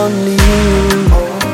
only you.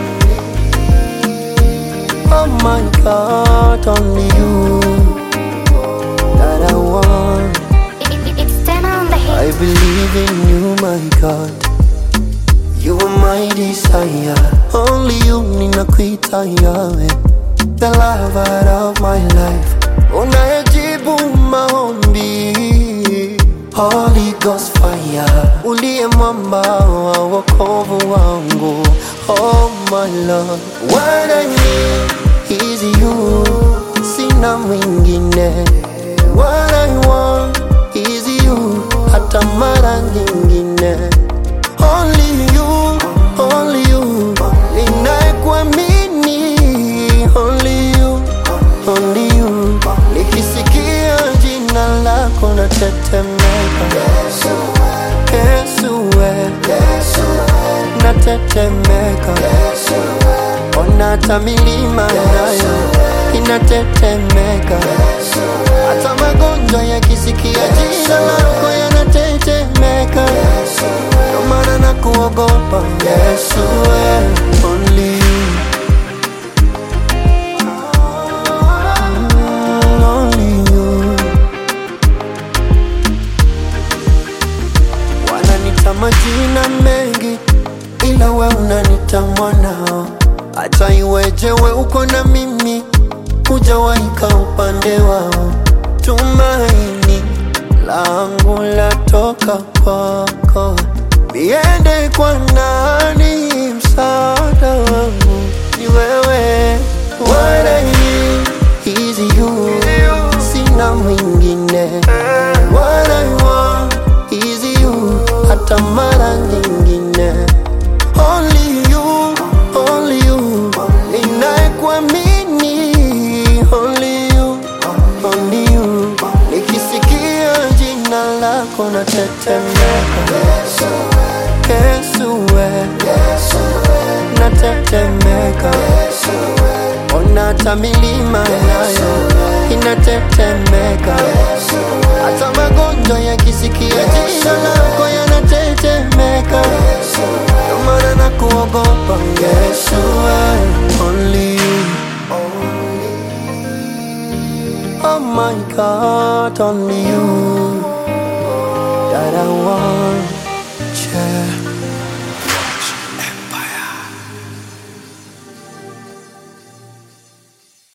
Oh my God, only you that I want. It- it- It's ten on the I hit. believe in you, my God. You are my desire. Only you ninakuita yawe, the lover of my life. Unayejibu maombi, Holy Ghost fire. Uliye mwamba wa wokovu wangu. Oh my Lord, what I need is you, sina mwingine. What I want is you, hata mara nyingine. Only you, only you, ninayekuamini. Only you, only you, nikisikia jina lako natetemeka. Yesu we, natetemeka. Ona hata milima nayo inatetemeka. Hata magonjwa yakisikia jina lako yanatetemeka. Ndio maana nakuogopa Yesu, we, only you. Mm, only you. Wananita majina mengi, ila we unanita mwanao. Hata iweje we uko na mimi, hujawaika upande wao. Tumaini langu latoka kwako, niende kwa nani? Msaada wangu ni wewe. What I need is you, sina mwingine. What I want is you, hata mara nyingine. Only you, only you, ninayekuamini. Only you, only you, nikisikia jina lako natetemeka. Yesu we, natetemeka. Ona hata milima nayo inatetemeka. Hata magonjwa yakisikia jina lako yanatetemeka. Ndio maana nakuogopa Yesu, we, only you. Oh my God, only you that I want. Yeah.